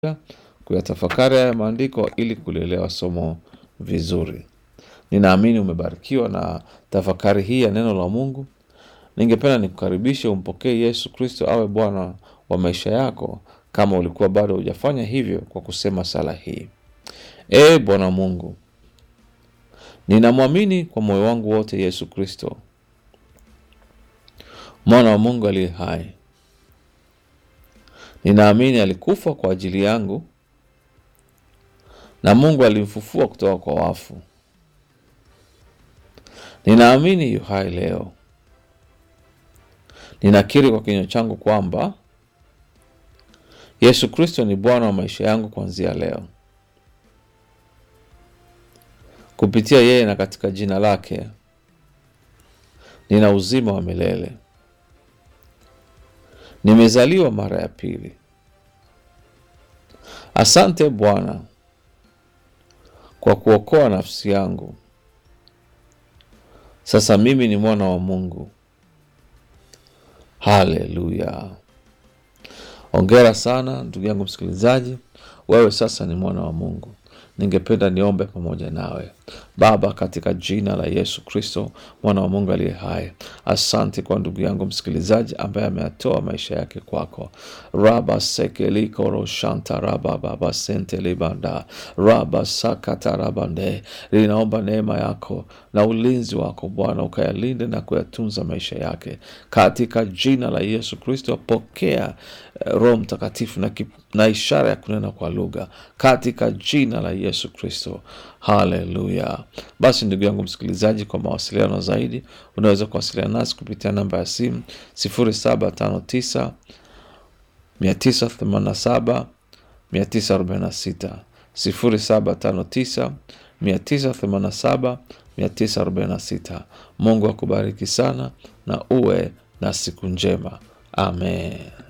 kuyatafakari haya maandiko ili kulielewa somo vizuri. Ninaamini umebarikiwa na tafakari hii ya neno la Mungu. Ningependa nikukaribishe umpokee Yesu Kristo awe Bwana wa maisha yako, kama ulikuwa bado hujafanya hivyo, kwa kusema sala hii: Ee Bwana Mungu, ninamwamini kwa moyo wangu wote Yesu Kristo, mwana wa Mungu aliye hai. Ninaamini alikufa kwa ajili yangu na Mungu alimfufua kutoka kwa wafu. Ninaamini yu hai leo. Ninakiri kwa kinywa changu kwamba Yesu Kristo ni Bwana wa maisha yangu kuanzia leo. Kupitia yeye na katika jina lake nina uzima wa milele. Nimezaliwa mara ya pili. Asante Bwana kwa kuokoa nafsi yangu. Sasa mimi ni mwana wa Mungu. Haleluya! Ongera sana ndugu yangu msikilizaji, wewe sasa ni mwana wa Mungu. Ningependa niombe pamoja nawe. Baba, katika jina la Yesu Kristo mwana wa Mungu aliye hai, asante kwa ndugu yangu msikilizaji ambaye ameyatoa maisha yake kwako. raba sekelikoroshanta raba baba sente libanda raba sakata rabande. Linaomba neema yako na ulinzi wako Bwana ukayalinde na kuyatunza maisha yake katika jina la Yesu Kristo. Pokea eh, Roho Mtakatifu na, kip- na ishara ya kunena kwa lugha katika jina la Yesu Kristo. Haleluya! Basi ndugu yangu msikilizaji, kwa mawasiliano zaidi unaweza kuwasiliana nasi kupitia namba ya simu 0759 987 946 0759 987 946. Mungu akubariki sana na uwe na siku njema. Amen.